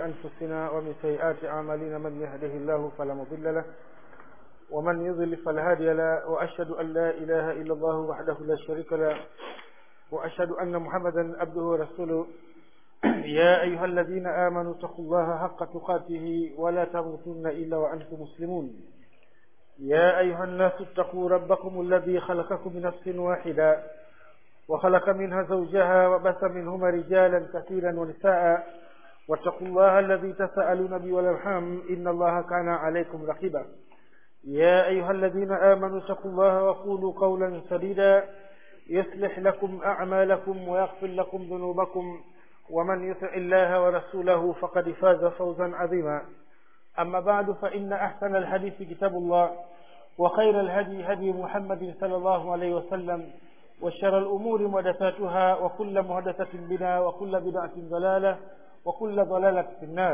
أنفسنا ومن سيئات أعمالنا من يهده الله فلا مضل له ومن يضل فلا هادي له وأشهد أن لا إله إلا الله وحده لا شريك له وأشهد أن محمدا عبده ورسوله يا أيها الذين آمنوا اتقوا الله حق تقاته ولا تموتن إلا وأنتم مسلمون يا أيها الناس اتقوا ربكم الذي خلقكم من نفس واحدة وخلق منها زوجها وبث منهما رجالا كثيرا ونساء واتقوا الله الذي تسألون به والأرحام إن الله كان عليكم رقيبا يا أيها الذين آمنوا اتقوا الله وقولوا قولا سديدا يصلح لكم أعمالكم ويغفر لكم ذنوبكم ومن يطع الله ورسوله فقد فاز فوزا عظيما أما بعد فإن أحسن الحديث كتاب الله وخير الهدي هدي محمد صلى الله عليه وسلم وشر الأمور محدثاتها وكل محدثة بدعة وكل بدعة ضلالة وكل ضلالة في النار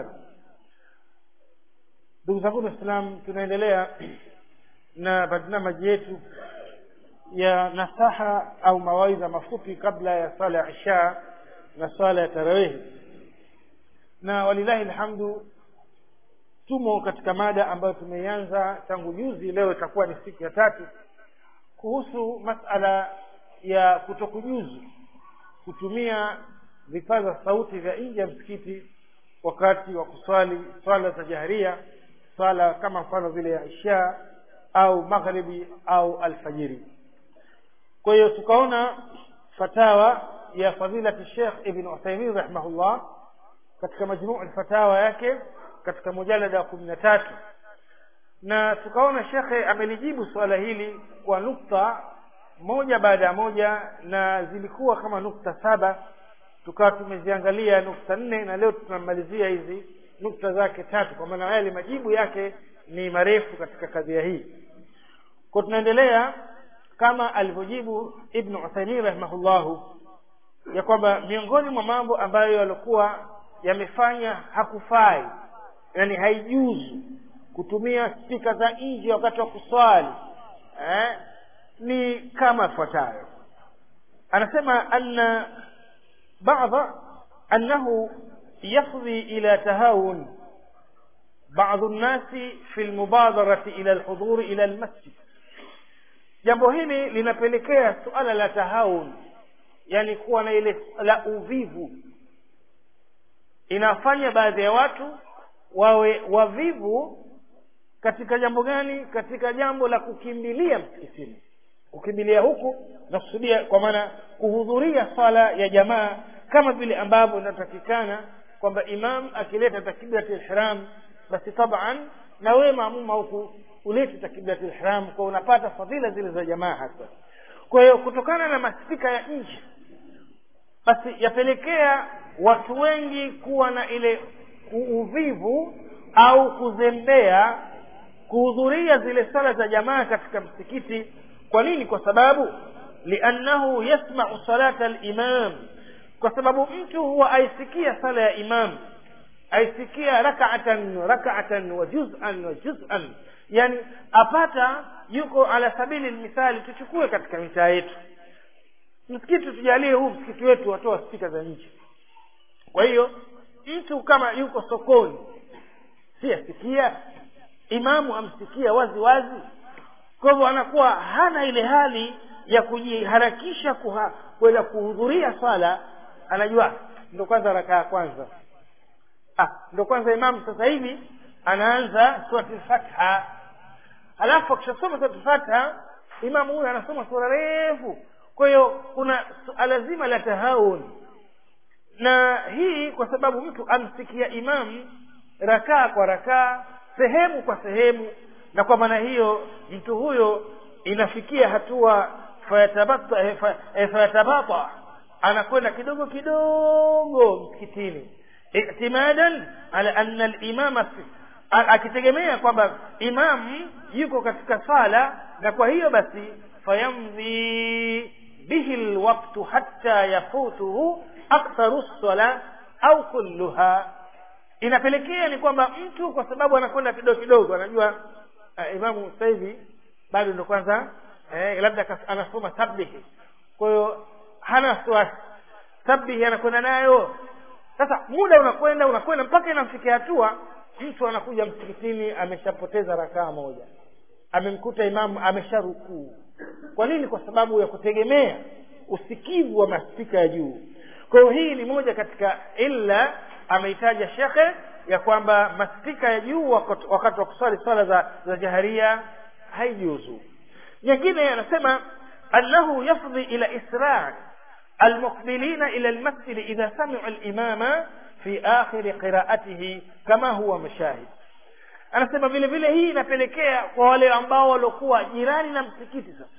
ndugu zangu waislam tunaendelea na barnamaji yetu ya nasaha au mawaidha mafupi kabla ya sala ya isha na swala ya tarawehi na walilahi alhamdu tumo katika mada ambayo tumeianza tangu juzi leo itakuwa ni siku ya tatu kuhusu masala ya kutokujuzu kutumia vipaza sauti vya nje ya msikiti wakati wa kuswali swala za jaharia swala kama mfano vile ya isha au magharibi au alfajiri kwa hiyo tukaona fatawa ya fadilati Sheikh Ibn Uthaymeen rahimahullah katika majmuu fatawa yake katika mujalada wa kumi na tatu na tukaona shekhe amelijibu suala hili kwa nukta moja baada ya moja na zilikuwa kama nukta saba tukawa tumeziangalia nukta nne na leo tunamalizia hizi nukta zake tatu kwa maana yale majibu yake ni marefu katika kadhia hii kwa tunaendelea kama alivyojibu Ibn Uthaymeen rahimahullahu ya kwamba miongoni mwa mambo ambayo yalikuwa yamefanya hakufai yani haijuzu kutumia spika za nje wakati wa kuswali eh, ni kama ifuatayo anasema anna بعض أنه يفضي إلى تهاون بعض الناس في المبادرة إلى الحضور إلى المسجد jambo hili linapelekea suala la tahawun yani kuwa na ile la uvivu inafanya baadhi ya watu wawe wavivu katika jambo gani katika jambo la kukimbilia msikitini kukimbilia huku na kusudia kwa maana kuhudhuria swala ya jamaa kama vile ambavyo inatakikana kwamba imam akileta takbirati ihram basi taban na wewe maamuma huku ulete takbirati ihram kwa unapata fadhila zile za jamaa hasa kwa hiyo kutokana na maspika ya nje basi yapelekea watu wengi kuwa na ile uvivu au kuzembea kuhudhuria zile sala za jamaa katika msikiti kwa nini kwa sababu liannahu yasma'u salata al-imam kwa sababu mtu huwa aisikia sala ya imam aisikia rak'atan rak'atan wa juz'an wa juz'an yani apata yuko ala sabili mithali tuchukue katika mitaa yetu msikiti tujalie huu msikiti wetu watoa spika za nje kwa hiyo mtu kama yuko sokoni si asikia imamu amsikia wazi wazi kwa hivyo anakuwa hana ile hali ya kujiharakisha kwenda kuhudhuria swala anajua ndo kwanza raka ya kwanza ah, ndo kwanza imamu sasa hivi anaanza surati fatha halafu akishasoma surati fatha imamu huyo anasoma sura refu kwa hiyo kuna suala zima la tahawun na hii kwa sababu mtu amsikia imamu rakaa kwa rakaa sehemu kwa sehemu na kwa maana hiyo mtu huyo inafikia hatua fayatabata anakwenda kidogo kidogo msikitini i'timadan ala anna al-imama akitegemea kwamba imam yuko katika sala na kwa hiyo basi fayamdhi bihi alwaqtu hatta yafutuhu aktharu as-sala au kulluha inapelekea ni kwamba mtu kwa sababu anakwenda kidogo kidogo anajua uh, imamu sasa hivi bado ndo kwanza eh, labda anasoma tabihi kwa hiyo hana wasiwasi sabihi anakwenda nayo sasa muda unakwenda unakwenda mpaka inamfikia hatua mtu anakuja msikitini ameshapoteza rakaa moja amemkuta imamu amesharukuu kwa nini kwa sababu ya kutegemea usikivu wa maspika ya juu kwa hiyo hii ni moja katika illa ameitaja shekhe ya kwamba maspika ya juu wakati wa kuswali swala za, za jaharia haijuzu nyingine anasema annahu yafdhi ila isra almuqbilina ila almasjid idha sami'u alimama fi akhir qira'atihi kama huwa mashahid anasema vile vile hii inapelekea kwa wale ambao waliokuwa jirani na msikiti sasa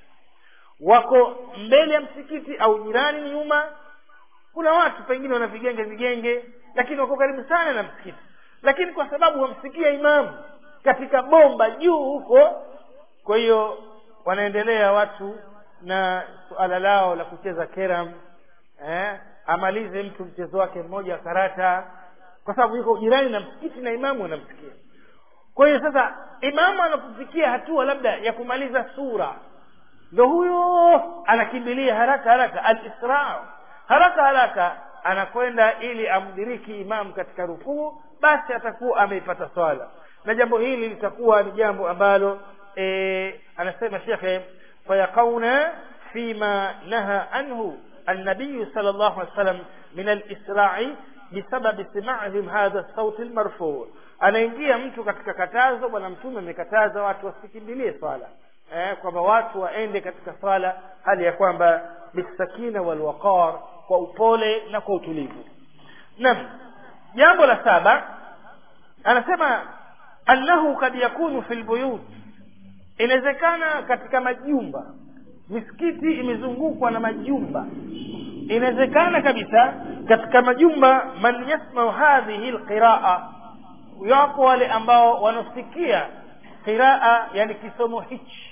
wako mbele ya msikiti au jirani nyuma kuna watu pengine wana vigenge vigenge lakini wako karibu sana na msikiti lakini kwa sababu wamsikia imamu katika bomba juu huko kwa hiyo wanaendelea watu na suala lao la kucheza keram eh, amalize mtu mchezo wake mmoja wa karata kwa sababu yuko jirani na msikiti na imamu anamsikia kwa hiyo sasa imamu anapofikia hatua labda ya kumaliza sura ndo huyo anakimbilia haraka haraka alisra haraka haraka anakwenda ili amdiriki imamu katika rukuu basi atakuwa ameipata swala na jambo hili litakuwa ni jambo ambalo e, anasema shekhe fayaqauna fima naha anhu النبي صلى الله عليه وسلم من الإسراع بسبب سماعهم هذا الصوت المرفوع anaingia mtu katika katazo bwana mtume amekataza watu wasikimbilie swala eh, kwamba watu waende katika swala hali ya kwamba bisakina walwaqar kwa upole na kwa utulivu naam jambo la saba anasema annahu kad yakunu fi lbuyut inawezekana katika majumba misikiti imezungukwa na majumba inawezekana kabisa katika majumba man yasmau hadhihi lqiraa yapo wale ambao wanasikia qiraa yani kisomo hichi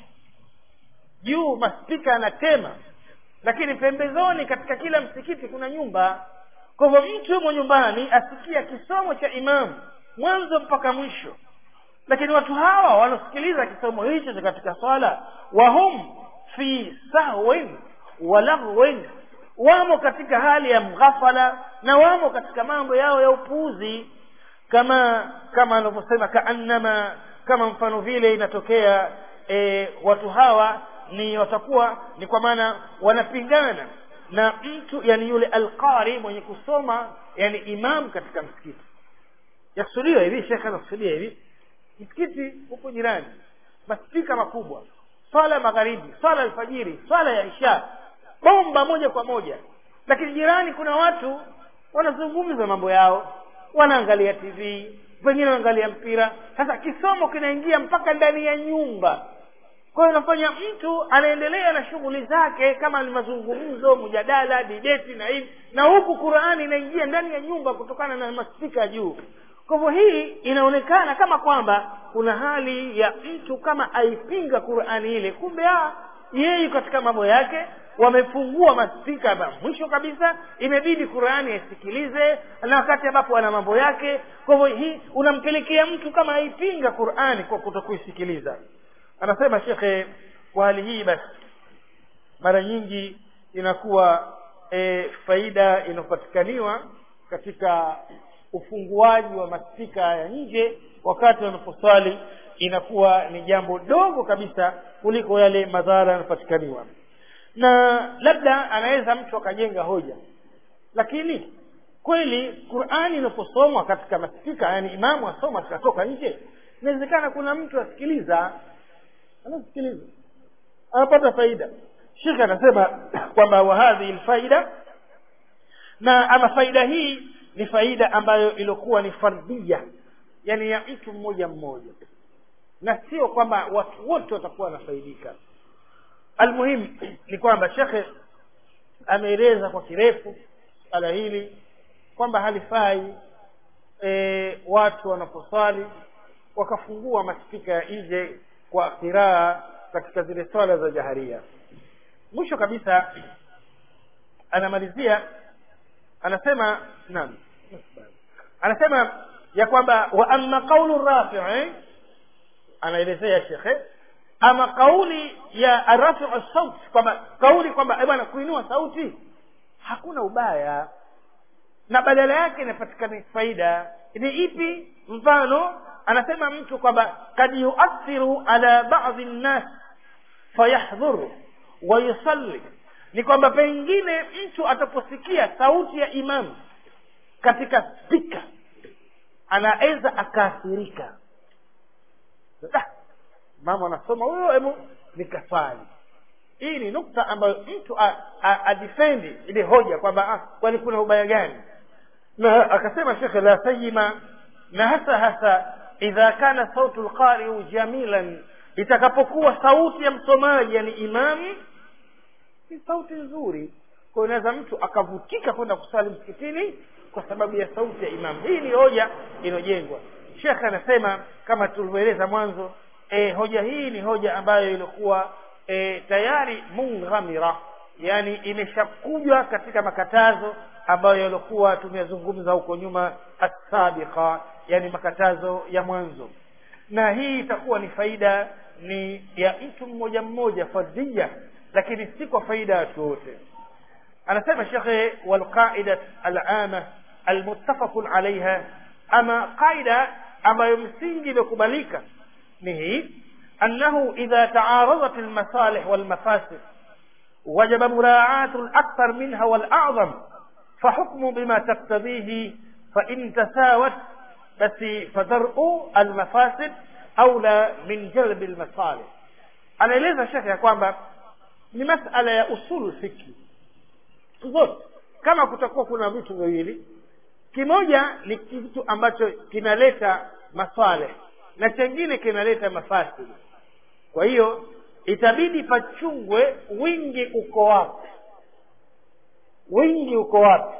juu maspika anatema lakini pembezoni katika kila msikiti kuna nyumba kwa hivyo mtu yumo nyumbani asikia kisomo cha imamu mwanzo mpaka mwisho lakini watu hawa wanasikiliza kisomo hicho cha katika swala wahum fi sahwin wa laghwin wamo katika hali ya mghafala na wamo katika mambo yao ya upuuzi kama kama anavyosema kaannama kama mfano vile inatokea e, watu hawa ni watakuwa ni kwa maana wanapingana na mtu yani yule alqari mwenye kusoma yani imam katika msikiti yakusudiwa hivi shekhe anakusudia hivi msikiti huko jirani maspika makubwa swala ya magharibi swala ya alfajiri swala ya isha bomba moja kwa moja lakini jirani kuna watu wanazungumza mambo yao wanaangalia tv wengine wanaangalia mpira sasa kisomo kinaingia mpaka ndani ya nyumba kwa hiyo inafanya mtu anaendelea na shughuli zake kama ni mazungumzo mjadala dibeti na hivi na huku qurani inaingia ndani ya nyumba kutokana na maspika juu kwa hivyo hii inaonekana kama kwamba kuna hali ya mtu kama aipinga qurani ile kumbe yeye katika mambo yake wamefungua maspika mwisho kabisa imebidi qurani aisikilize na wakati ambapo ana mambo yake kwa hivyo hii unampelekea mtu kama aipinga qurani kwa kutokuisikiliza anasema shekhe kwa hali hii basi mara nyingi inakuwa e, faida inayopatikaniwa katika ufunguaji wa maspika ya nje wakati wanaposwali inakuwa ni jambo dogo kabisa kuliko yale madhara yanapatikaniwa na labda anaweza mtu akajenga hoja lakini kweli qurani inaposomwa katika maspika yani imamu asoma tukatoka nje inawezekana kuna mtu asikiliza anasikiliza anapata faida shekhe anasema kwamba wahadhihi lfaida na ama faida hii ni faida ambayo iliokuwa ni fardhia yani ya mtu mmoja mmoja na sio kwamba watu wote watakuwa wanafaidika almuhimu ni kwamba shekhe ameeleza kwa kirefu swala hili kwamba halifai e, watu wanaposwali wakafungua maspika ya nje kwa kiraa katika zile swala za jaharia mwisho kabisa anamalizia anasema naam anasema ya kwamba wa amma qaulu rafi'i anaelezea shekhe ama kauli ya rafiu sauti kwamba kauli kwamba bwana kuinua sauti hakuna ubaya na badala yake inapatikana faida ni ipi mfano anasema mtu kwamba kad yuathiru ala badi nnas fayahdhuru wayusalli ni kwamba pengine mtu ataposikia sauti ya imamu katika spika anaweza akaathirika ah, mama anasoma huyo hebu nikaswali hii ni nukta ambayo mtu adifendi ile hoja kwamba ah, kwani kuna ubaya gani na akasema shekhe la sayima na hasa hasa idha kana sautu lqariu jamilan itakapokuwa sauti ya msomaji yani imamu ni sauti nzuri kwa inaweza mtu akavutika kwenda kusali msikitini kwa sababu ya sauti ya imamu hii ni hoja inayojengwa shekhe anasema kama tulivyoeleza mwanzo e, hoja hii ni hoja ambayo ilikuwa e, tayari munghamira yani imeshakujwa katika makatazo ambayo yalikuwa tumeyazungumza huko nyuma assabiqa yani makatazo ya mwanzo na hii itakuwa ni faida ni ya mtu mmoja mmoja fardhia lakini si kwa faida ya watu wote anasema shekhe walqaida alama almuttafaqun alaiha ama qaida ambayo msingi imekubalika ni hii annahu idha taaradat almasalih walmafasid وجب مراعاة الأكثر منها والأعظم فحكم بما تقتضيه فإن تساوت بس فدرء المفاسد أولى من جلب المصالح anaeleza shekhe ya kwamba ni masala ya usulu fikri zote kama kutakuwa kuna vitu viwili kimoja ni kitu ambacho kinaleta maswaleh na chengine kinaleta mafasidi kwa hiyo itabidi pachungwe wingi uko wapi wingi uko wapi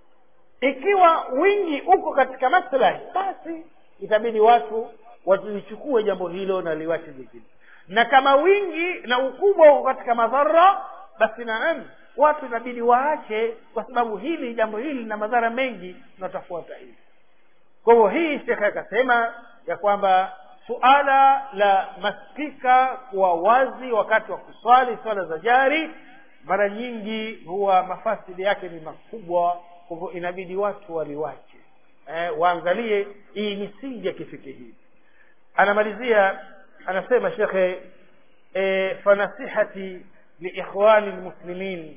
ikiwa wingi uko katika maslahi basi itabidi watu walichukue jambo hilo na liwache jingine na kama wingi na ukubwa uko katika madhara basi naam watu inabidi waache kwa sababu hili jambo hili lina madhara mengi na utafuata hili kwa hivyo hii shekhe akasema ya kwamba suala la maspika kuwa wazi wakati wa kuswali swala za jari mara nyingi huwa mafasidi yake ni makubwa kwa hivyo inabidi watu waliwache eh, waangalie hii misingi ya kifikihii anamalizia anasema shekhe e, fanasihati liikhwani lmuslimin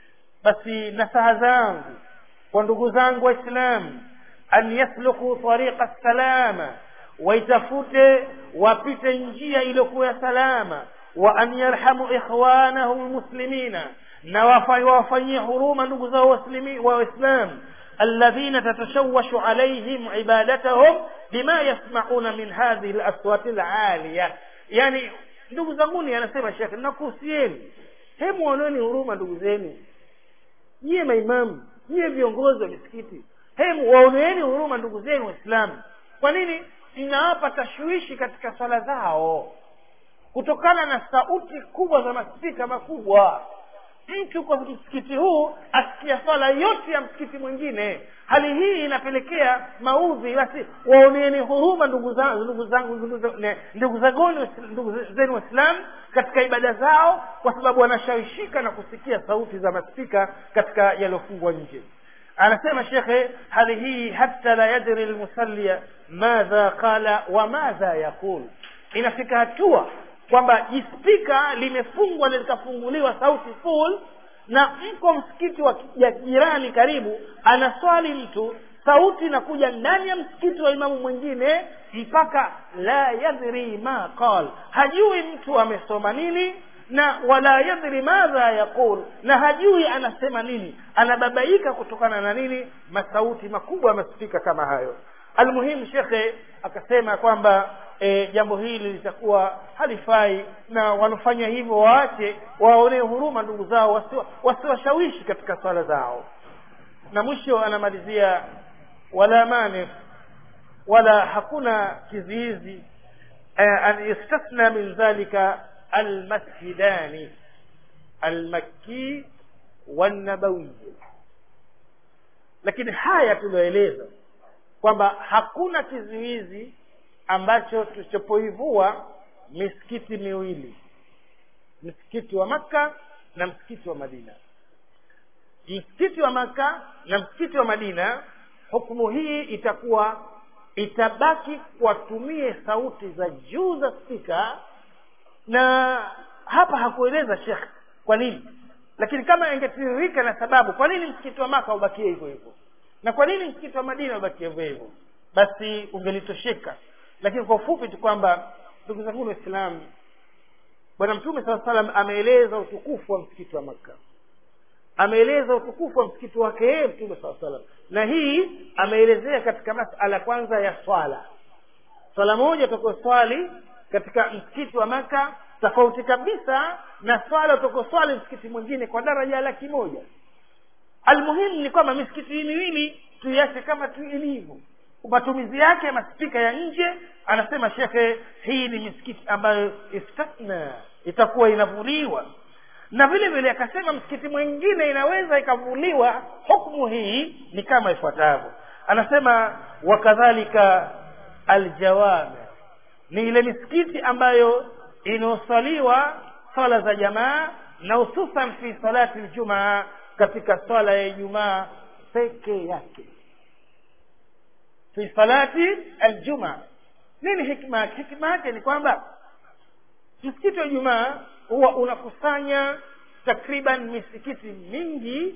basi nasaha zangu kwa ndugu zangu waislamu an yasluku tariqa salama waitafute wapite njia iliyokuwa ya salama wa an yarhamu ikhwanahum lmuslimina na wawafanyie huruma ndugu zao waislamu الذين تتشوش عليهم عبادتهم بما يسمعون من هذه الأصوات العالية يعني ndugu zanguni anasema shekhe nakuhusieni hemu wanoni huruma ndugu zenu nyiye maimamu nyiye viongozi wa misikiti hemu waoneeni huruma ndugu zenu waislamu kwa nini inawapa tashwishi katika swala zao kutokana na sauti kubwa za maspika makubwa mtu kwa msikiti huu asikia swala yote ya msikiti mwingine hali hii inapelekea maudhi basi waoneeni huruma ndugu zangu ndugu zangu ndugu zagoni ndugu zenu waislamu katika ibada zao kwa sababu wanashawishika na kusikia sauti za maspika katika yaliyofungwa nje anasema shekhe hali hii hata la yadri lmusallia madha qala wa madha yaqul inafika hatua kwamba jispika limefungwa na likafunguliwa sauti full na mko msikiti wa jirani karibu anaswali mtu sauti inakuja ndani ya msikiti wa imamu mwingine mpaka la yadri ma qal hajui mtu amesoma nini na wala yadri madha yaqul na hajui anasema nini anababaika kutokana na nini masauti makubwa maspika kama hayo almuhimu shekhe akasema kwamba e, jambo hili litakuwa halifai na wanafanya hivyo waache waonee huruma ndugu zao wasiwashawishi wasi katika swala zao na mwisho anamalizia wala mane wala hakuna kizuizi eh, an yustasna min dhalika almasjidani almakki wannabawi lakini haya tulioeleza kwamba hakuna kizuizi ambacho tusipoivua misikiti miwili msikiti wa makka na msikiti wa madina msikiti wa maka na msikiti wa madina hukumu hii itakuwa itabaki watumie sauti za juu za spika na hapa hakueleza shekh kwa nini lakini kama ingetiririka na sababu kwa nini msikiti wa maka ubakie hivyo hivyo na kwa nini msikiti wa madina ubakie hivyo hivyo basi ungelitosheka lakini kwa ufupi tu kwamba ndugu zangu waislamu bwana mtume saa salam ameeleza utukufu wa msikiti wa makka ameeleza utukufu wa msikiti wake yeye mtume saa salam na hii ameelezea katika masala kwanza ya swala swala moja utakoswali katika msikiti wa maka tofauti kabisa na swala utakoswali msikiti mwingine kwa daraja laki moja almuhimu ni kwamba misikiti hii miwili tuiache kama tu ilivyo matumizi yake maspika ya nje anasema shekhe hii ni misikiti ambayo istatna itakuwa inavuliwa na vile vile akasema msikiti mwingine inaweza ikavuliwa hukmu hii ni kama ifuatavyo anasema wakadhalika aljawami ni ile misikiti ambayo inaosaliwa swala za jamaa na hususan fi salati ljumaa katika swala ya ijumaa peke yake fi salati aljumaa nini hikma yake hikma yake ni kwamba msikiti wa jumaa huwa unakusanya takriban misikiti mingi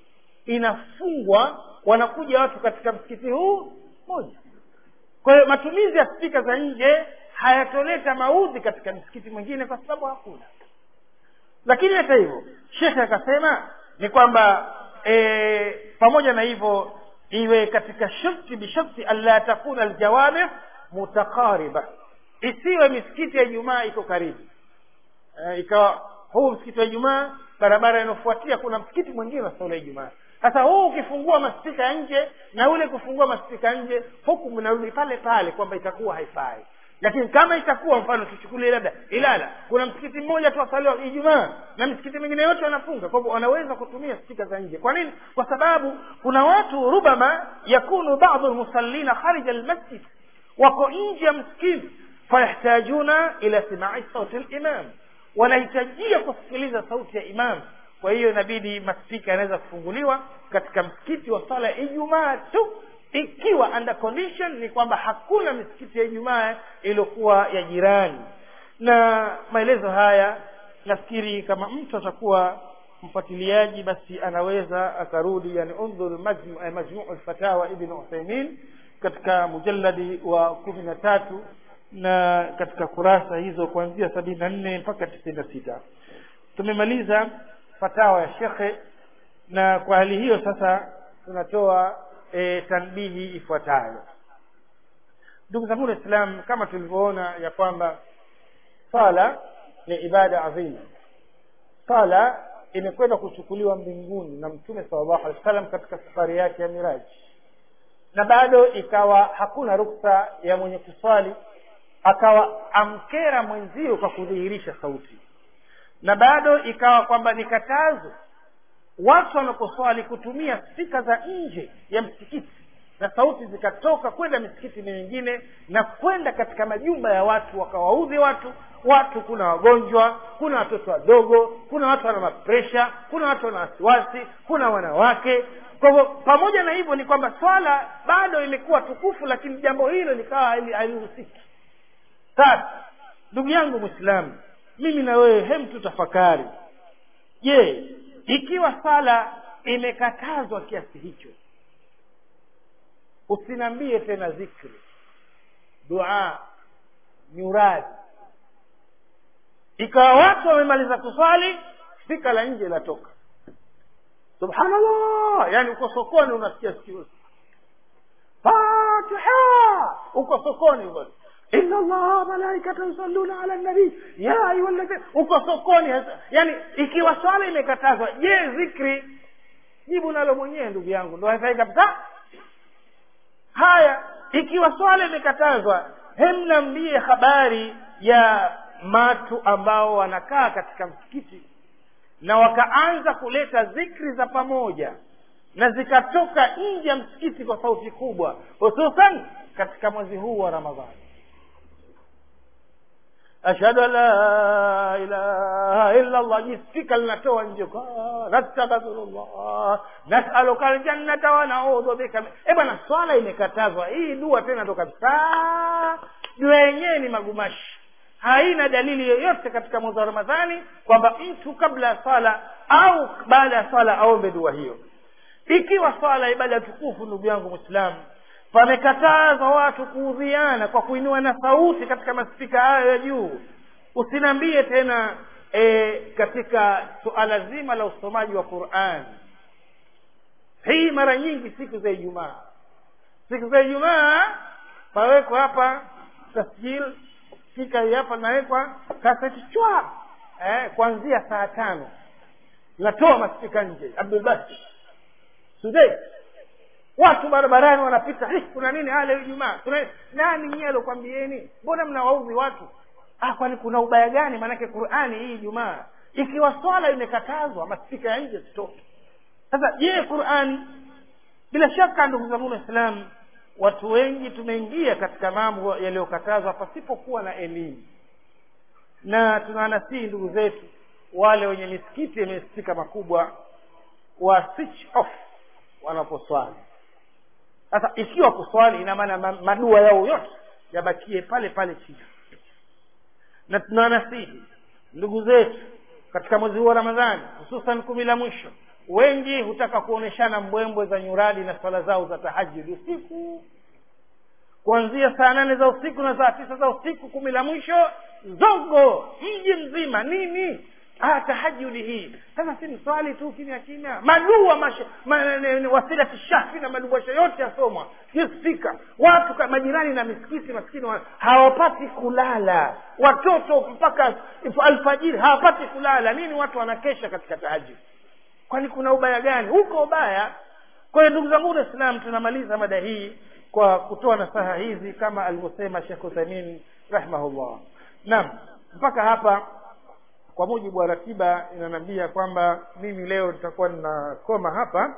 inafungwa wanakuja watu katika msikiti huu moja kwa hiyo matumizi ya spika za nje hayatoleta maudhi katika msikiti mwingine kwa sababu hakuna lakini hata hivyo shekhe akasema ni kwamba e, pamoja na hivyo iwe katika shurti bishurti alla takuna aljawami mutakariba isiwe misikiti ya jumaa iko karibu e, ikawa huu msikiti wa ijumaa barabara inayofuatia kuna msikiti mwingine wa sala ya ijumaa sasa huu ukifungua maspika ya nje na ule kufungua maspika ya nje hukumu inarudi pale pale kwamba itakuwa haifai lakini kama itakuwa mfano tuchukulie labda ilala kuna msikiti mmoja tu wasaliwa ijumaa na misikiti mingine yote wanafunga kwa hivyo wanaweza kutumia spika za nje kwa nini kwa sababu kuna watu rubama yakunu badu lmusallina kharija lmasjid wako nje ya msikiti fayahtajuna ila simai sauti limam wanahitajia kusikiliza sauti ya imam kwa hiyo inabidi maspika yanaweza kufunguliwa katika msikiti wa sala ya ijumaa tu ikiwa under condition ni kwamba hakuna misikiti ya ijumaa iliyokuwa ya jirani na maelezo haya nafikiri kama mtu atakuwa mfuatiliaji basi anaweza akarudi yani undhur majmu, majmuu lfatawa ibn uthaimin katika mujalladi wa kumi na tatu na katika kurasa hizo kuanzia sabini na nne mpaka tisini na sita tumemaliza fatawa ya shekhe na kwa hali hiyo sasa tunatoa e, tanbihi ifuatayo ndugu zangu waislam kama tulivyoona ya kwamba sala ni ibada adhima sala imekwenda kuchukuliwa mbinguni na mtume salllahu alehi wa sallam katika safari yake ya miraji na bado ikawa hakuna ruksa ya mwenye kuswali akawa amkera mwenzio kwa kudhihirisha sauti na bado ikawa kwamba ni katazo watu wanaposwali kutumia spika za nje ya msikiti na sauti zikatoka kwenda misikiti mingine na kwenda katika majumba ya watu wakawaudhi watu watu kuna wagonjwa kuna watoto wadogo kuna watu wana mapresha kuna watu wana wasiwasi kuna wanawake kwa hivyo pamoja na hivyo ni kwamba swala bado imekuwa tukufu lakini jambo hilo likawa halihusiki sasa ndugu yangu mwislamu mimi na wewe hem tutafakari je ikiwa sala imekatazwa kiasi hicho usiniambie tena zikri dua nyuradi ikawa watu wamemaliza kuswali spika la nje latoka subhanallah yani uko sokoni unasikia sikio fatiha uko sokoni basi inna allaha malaikata yusalluna ala nabii ya ayuha ladhina uko sokoni yani ikiwa swala imekatazwa je zikri jibu nalo mwenyewe ndugu yangu ndo haifai kabisa haya ikiwa swala imekatazwa hemnambie habari ya watu ambao wanakaa katika msikiti na wakaanza kuleta zikri za pamoja na zikatoka nje ya msikiti kwa sauti kubwa hususan katika mwezi huu wa ramadhani ashhadu an la ilaha illa allah jisika linatoa nje nastaghfirullah nasaluka aljannata wa naudhu bika eh bwana swala imekatazwa hii dua tena ndo kabisa dua yenyewe ni magumashi haina dalili yoyote katika mwezi wa ramadhani kwamba mtu kabla ya swala au baada ya swala aombe dua hiyo ikiwa swala ibada tukufu ndugu yangu mwislamu pamekatazwa watu kuudhiana kwa kuinua na sauti katika maspika hayo ya juu usiniambie tena e, katika suala zima la usomaji wa quran hii mara nyingi siku za ijumaa siku za ijumaa pawekwa hapa tasjil spika hii hapa nawekwa kaseti chwa eh, kuanzia saa tano natoa maspika nje abdulbasi sudei watu barabarani wanapita "Eh, kuna nini hale ijumaa kuna nani nyie alokwambieni mbona mnawaudhi watu ah kwani kuna ubaya gani maanake qurani hii ijumaa ikiwa swala imekatazwa maspika ya nje sitoke sasa je qurani bila shaka ndugu zangu waislamu watu wengi tumeingia katika mambo yaliyokatazwa pasipokuwa na elimu na tunawanasihi ndugu zetu wale wenye misikiti yenye spika makubwa wa switch off wanaposwali sasa ikiwa kuswali ina maana ma- madua yao yote yabakie pale pale chini na tunawanasihi ndugu zetu katika mwezi huu wa ramadhani hususan kumi la mwisho wengi hutaka kuoneshana mbwembwe za nyuradi na swala zao za tahajudi usiku kuanzia saa nane za usiku na saa tisa za usiku kumi la mwisho zogo mji mzima nini ah tahajudi hii sasa si mswali tu kimya kimya madua masha, ma, ne- ne- wasilati shafi na maduasha yote yasomwa sio spika watu ka- majirani na misikiti maskini wa, hawapati kulala watoto mpaka if- alfajiri hawapati kulala nini watu wanakesha katika tahajudi kwani kuna ubaya gani huko ubaya kwa hiyo ndugu zangu waislam tunamaliza mada hii kwa kutoa nasaha hizi kama alivyosema shekh uthamin rahimahullah naam mpaka hapa kwa mujibu wa ratiba inaniambia kwamba mimi leo nitakuwa ninakoma hapa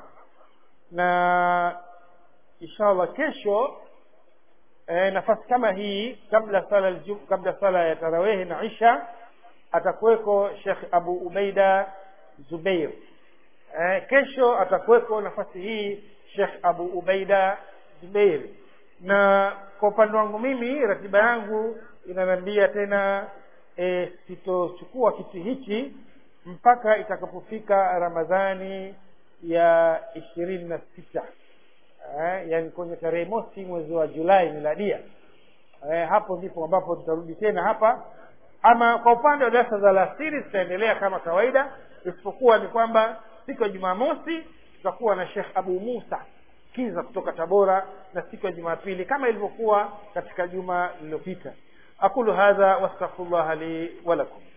na inshallah kesho e, nafasi kama hii kabla sala aljum- kabla sala ya tarawehi na isha atakuweko shekh abu ubaida zubeir e, kesho atakuweko nafasi hii shekh abu ubaida zubeir na kwa upande wangu mimi ratiba yangu inaniambia tena e, sitochukua kiti hichi mpaka itakapofika ramadhani ya ishirini na sita eh, yani kwenye tarehe mosi mwezi wa julai miladia eh, hapo ndipo ambapo tutarudi tena hapa ama kwa upande wa darasa za alasiri zitaendelea kama kawaida isipokuwa ni kwamba siku ya jumamosi tutakuwa na shekh abu musa kiza kutoka tabora na siku ya jumapili kama ilivyokuwa katika juma lililopita aqulu hadha wastaghfirullah li walakum